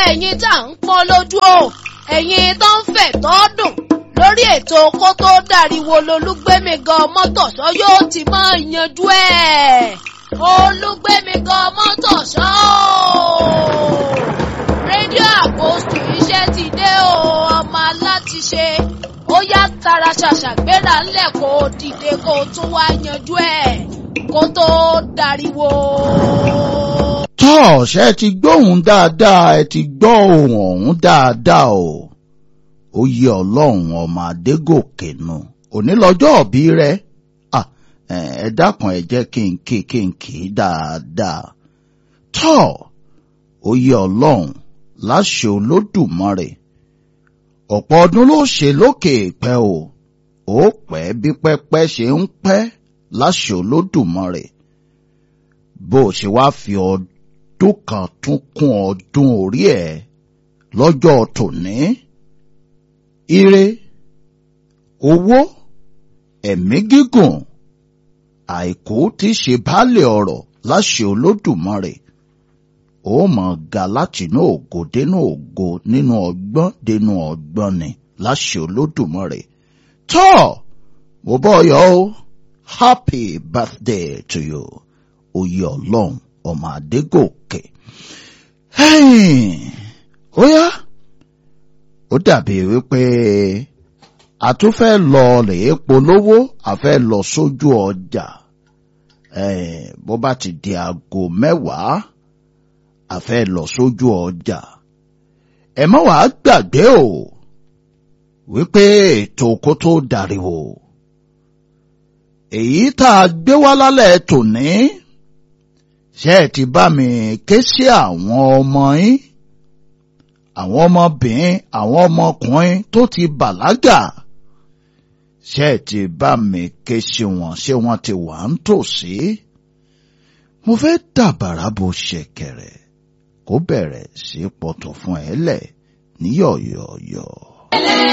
ẹ̀yin tá à ń pọ́n lójú o ẹ̀yin tó ń fẹ̀ tó dùn lórí ètò kó tó dàríwo lolúgbẹ́mi gan mọ́tòṣọ́ yóò ti máa yanjú ẹ̀ olúgbẹ́mi gan mọ́tòṣọ́ rédíò àpòsù iṣẹ́ ti dé o ọmọ alátiṣe ó yá tara ṣàṣà gbéra ńlẹ̀ kó o dìde kó o tún wá yanjú ẹ̀ kó tó dàríwo. tọ́ ṣe ti gbóhùn dáadáa ẹ ti gbọ́ ohùn ọ̀hún dáadáa o ó yẹ ọlọ́run ọmọ adégòkè nu òní lọ́jọ́ òbí rẹ̀ ẹ dákun ẹ jẹ́ kí n kí kí n kì í dáadáa tọ́ ó yẹ ọlọ́run láṣẹ olódùmarè ọ̀pọ̀ ọdún ló ṣe lókè ìpẹ́ o ó pẹ́ bí pẹ́pẹ́ ṣe ń pẹ́ láṣẹ olódùmarè bó o ṣe wá fi ọdún kan tún kún ọdún orí ẹ̀ lọ́jọ́ tòní ire owó ẹ̀mí gígùn àìkú tí ṣe baálé ọ̀rọ̀ láṣẹ olódùmarè ó mọ̀ ga láti inú ògo dénú ògo nínú ọgbọ́n dénú ọgbọ́n ni láṣẹ olódùmarè tọ́ mo bọ́ yọ ó happy birthday to you oyè ọlọ́run ọmọ adégòkè ó yá ó dàbí wípé a tún fẹ́ lọ rèé polówó a fẹ́ lọ sójú ọjà bó bá ti di aago mẹ́wàá a fẹ́ lọ sójú ọjà ẹ má wàá gbàgbé o wípé ètò kó tó dàríwò èyí tá a gbé wá lálẹ́ tòní ṣé ẹ ti bá mi ké sí àwọn ọmọ yín àwọn ọmọbìnrin àwọn ọmọkùnrin tó ti bàlágà ṣé ẹ ti bá mi ké sí wọn ṣé wọn ti wà ń tòsí mo fẹ́ dàbàrà bó ṣẹ̀kẹ̀rẹ̀ kó bẹ̀rẹ̀ sí pọ̀tọ̀ fún ẹ lẹ̀ ní yọ̀yọ̀yọ̀.